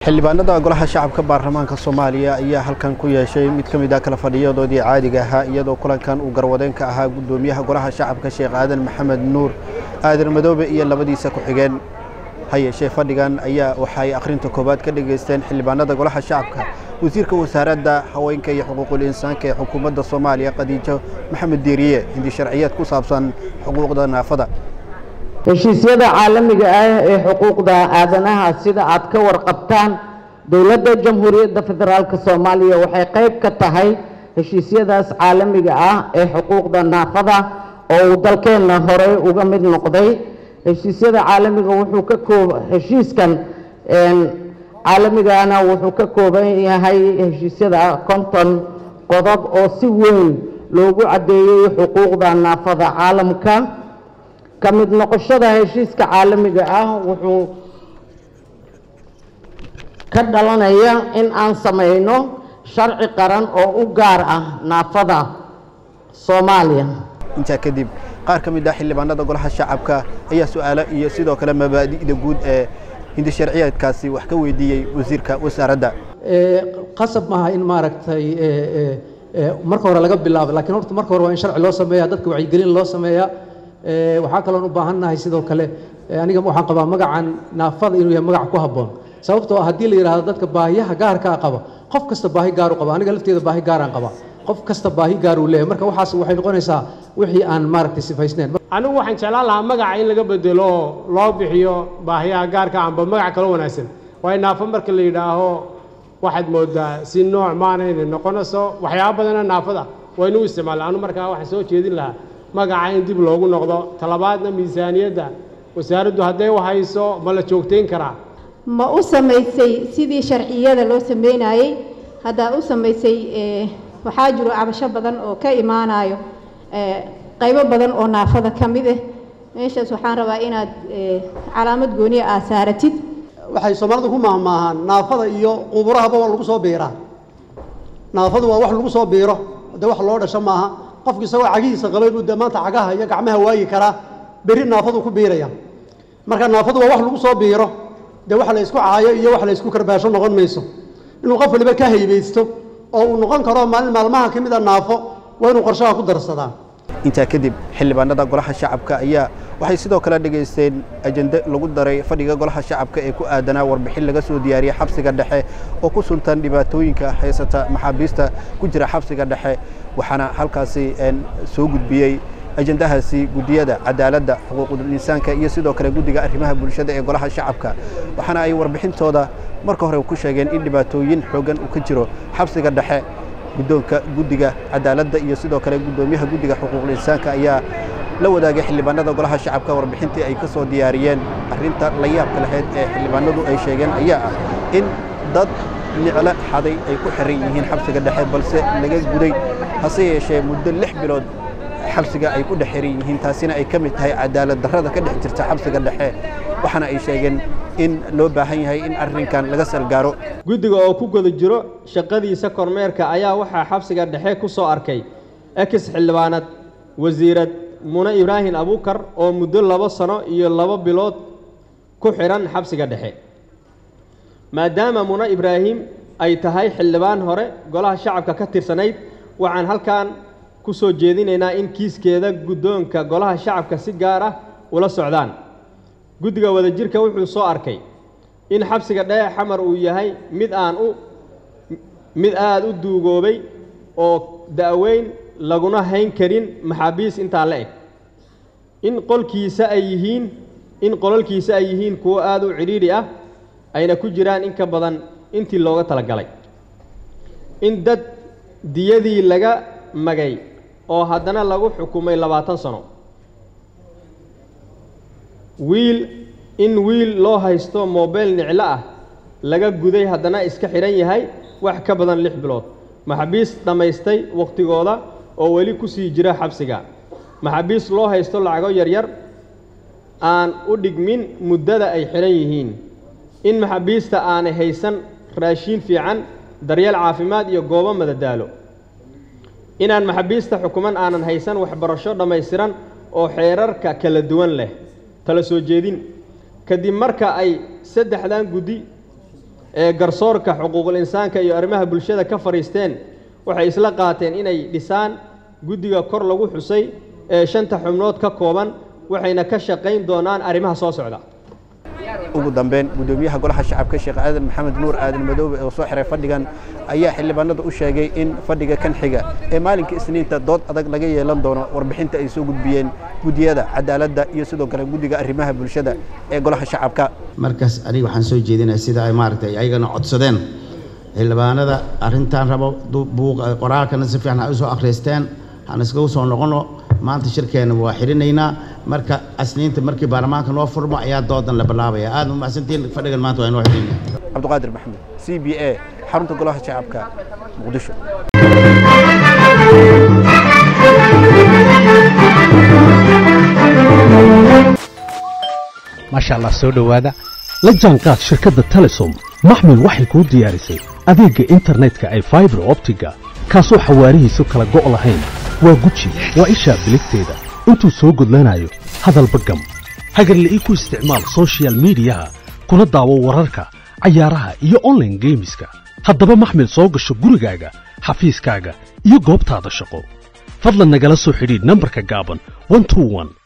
xildhibaanada golaha shacabka baarlamaanka soomaaliya ayaa halkan ku yeeshay mid ka mid ah kala fadhiyadoodii caadiga ahaa iyadoo kulankan uu garwadeen ka ahaa guddoomiyaha golaha shacabka sheekh aadan maxamed nuur aadan madoobe iyo labadiisa ku-xigeen ha yeeshee fadhigan ayaa waxay akhrinta koowaad ka dhegaysteen xildhibaanada golaha shacabka wasiirka wasaaradda haweenka iyo xuquuqul insaanka ee xukuumadda soomaaliya khadiijo maxamed diiriye hindi sharciyeed ku saabsan xuquuqda naafada heshiisyada caalamiga ah ee xuquuqda aadanaha sida aad ka warqabtaan dowladda jamhuuriyadda federaalk soomaaliya waxay qayb ka tahay heshiisyadaas caalamiga ah ee xuquuqda naafada oo uu dalkeenna horey uga mid noqday heshiisyada caalamiga wuxuu ka koob heshiiskan caalamigana wuxuu ka kooban yahay heshiisyada konton qodob oo si weyn loogu caddeeyey xuquuqda naafada caalamka ka mid noqoshada heshiiska caalamiga ah wuxuu ka dhalanaya in aan samayno sharci qaran oo u gaar ah naafada soomaaliya intaa kadib qaar ka mid ah xildhibaanada golaha shacabka ayaa su-aalo iyo sidoo kale mabaadi'da guud ee hindi sharciyeedkaasi wax ka weydiiyey wasiirka wasaaradda qasab maaha in maaragtay marka hore laga bilaabo lakiin horta marka hore waa in sharci loo sameeya dadka wacyigelin loo sameeya waxaa kaloon u baahannahay sidoo kale aniga waxaan qabaa magacan naafada inuu yahay magac ku habboon sababtoo ah haddii la yidhaahdo dadka baahiyaha gaarkaa qaba qof kasta baahi gaar u qaba aniga lafteeda baahi gaaraan qaba qof kasta baahi gaar uu leeyahay marka waxaas waxay noqonaysaa wixii aan maaragtay sifaysnayn anigu waxaan jeclaan lahaa magaca in laga bedelo oo loo bixiyo baahiyaha gaarka amba magac kalo wanaagsan waayo naafo marka la yidhaaho waxaad moodaa si nooc maana inay noqonayso waxyaaba badana naafada waynu u isticmaala anu markaa waxaan soo jeedin lahaa magaca in dib loogu noqdo talabaadna miisaaniyadda wasaaraddu hadday u hayso ma la joogtayn karaa ma u samaysay sidii sharciyada loo sameynayey haddaa u samaysay waxaa jiro cabasho badan oo ka imaanayo qaybo badan oo naafada ka mid ah meeshaas waxaan rabaa inaad calaamad gooniya aad saaratid waxay soomaalidu ku maahmaahaan naafada iyo quburahaba waa lagu soo biiraa naafadu waa wax lagu soo biiro dee wax loo dhasho maaha qofku isagoo cagihiisa qaba inuu dee maanta cagaha iyo gacmaha waayi karaa berri naafadu ku biiraya marka naafadu waa wax lagu soo biiro dee wax la isku caayo iyo wax la isku karbaasho noqon mayso inuu qof waliba ka haybaysto oo uu noqon karo maalin maalmaha ka mid a naafo waa inuu qorshaha ku darsadaa intaa kadib xildhibaanada golaha shacabka ayaa waxay sidoo kale dhegaysteen ajende lagu daray fadhiga golaha shacabka ee ku aadanaa warbixin laga soo diyaariyey xabsiga dhexe oo ku suntan dhibaatooyinka haysata maxaabiista ku jira xabsiga dhexe waxaana halkaasi soo gudbiyey ajendahaasi guddiyada cadaaladda xuquuqul insaanka iyo sidoo kale guddiga arrimaha bulshada ee golaha shacabka waxaana ay warbixintooda marka hore ku sheegeen in dhibaatooyin xooggan uu ka jiro xabsiga dhexe guddoonka guddiga cadaaladda iyo sidoo kale guddoomiyaha guddiga xuquuqul insaanka ayaa la wadaagay xildhibaanada golaha shacabka warbixintii ay ka soo diyaariyeen arrinta la yaabka lahayd ee xildhibaanadu ay sheegeen ayaa ah in dad niclo xaday ay ku xiran yihiin xabsiga dhexe balse laga guday hase yeeshee muddo lix bilood xabsiga ay ku dhex xiran yihiin taasina ay ka mid tahay cadaalad darrada ka dhex jirta xabsiga dhexe waxaana ay sheegeen in loo baahan yahay in arrinkan laga salgaaro guddiga oo ku guda jiro shaqadiisa kormeerka ayaa waxaa xabsiga dhexe ku soo arkay ex xildhibaanad wasiirad mune ibraahim abuukar oo muddo labo sano iyo labo bilood ku xidhan xabsiga dhexe maadaama mune ibraahim ay tahay xildhibaan hore golaha shacabka ka tirsanayd waxaan halkan ku soo jeedinaynaa in kiiskeeda guddoonka golaha shacabka si gaar ah ula socdaan guddiga wadajirka wuxuu soo arkay in xabsiga dhexe xamar uu yahay mid aan u mid aada u duugoobay oo da'weyn laguna hayn karin maxaabiis intaa la eg in qolkiisa ay yihiin in qololkiisa ay yihiin kuwo aada u cidhiidhi ah ayna ku jiraan in ka badan intii looga talagalay in dad diyadii laga magay oo haddana lagu xukumay labaatan sano wiil in wiil loo haysto moobeyl niclo ah laga guday haddana iska xidhan yahay wax ka badan lix bilood maxaabiis dhammaystay wakhtigooda oo weli ku sii jira xabsiga maxaabiis loo haysto lacago yaryar aan u dhigmin muddada ay xidhan yihiin in maxaabiista aanay haysan raashiin fiican daryeel caafimaad iyo goobo madadaalo inaan maxaabiista xukuman aanan haysan waxbarasho dhammaystiran oo xeerarka kala duwan leh tala soo jeedin kadib marka ay saddexdan guddi ee garsoorka xuquuqul insaanka iyo arrimaha bulshada ka fadhiisteen waxay isla qaateen inay dhisaan guddiga kor lagu xusay ee shanta xubnood ka kooban waxayna ka shaqayn doonaan arrimaha soo socda ugu dambeyn gudoomiyaha golaha shacabka sheekh aadan maxamed nuur aadan madoobe oo soo xiray fadhigan ayaa xildhibaanada u sheegay in fadhiga kan xiga ee maalinka isniinta dood adag laga yeelan doono warbixinta ay soo gudbiyeen guddiyada cadaaladda iyo sidoo kale guddiga arrimaha bulshada ee golaha shacabka markaas aniga waxaan soo jeedinaya sida ay maaragtay ayagana codsadeen xildhibaanada arrintan rabo buuq qoraalkana si fiican ha u soo akhriysteen han iskagu soo noqono maanta shirkeena waa xirinaynaa marka asniinta markii baarlamaanka noo furmo ayaa doodan la bilaabaya aad u mahadsantiin fadhigan maanta waa inoo xirinaya cabdiqaadir maxamed c b a xarunta golaha shacabka muqdisho maasha allah soo dhowaada la jaanqaad shirkadda telesom maxmil waxay kuu diyaarisay adeegga internetka ay faibar optiga kaasoo xawaarihiisu kala go' lahayn waa guji waa ishaa biligteeda intuu soo gudlanayo hadalba gam hagarle ii ku isticmaal sochial midiyaha kuna daawo wararka cayaaraha iyo onlaine geemiska haddaba maxmil soo gasho gurigaaga xafiiskaaga iyo goobtaada shaqo fadlan nagala soo xidhiidh nambarka gaaban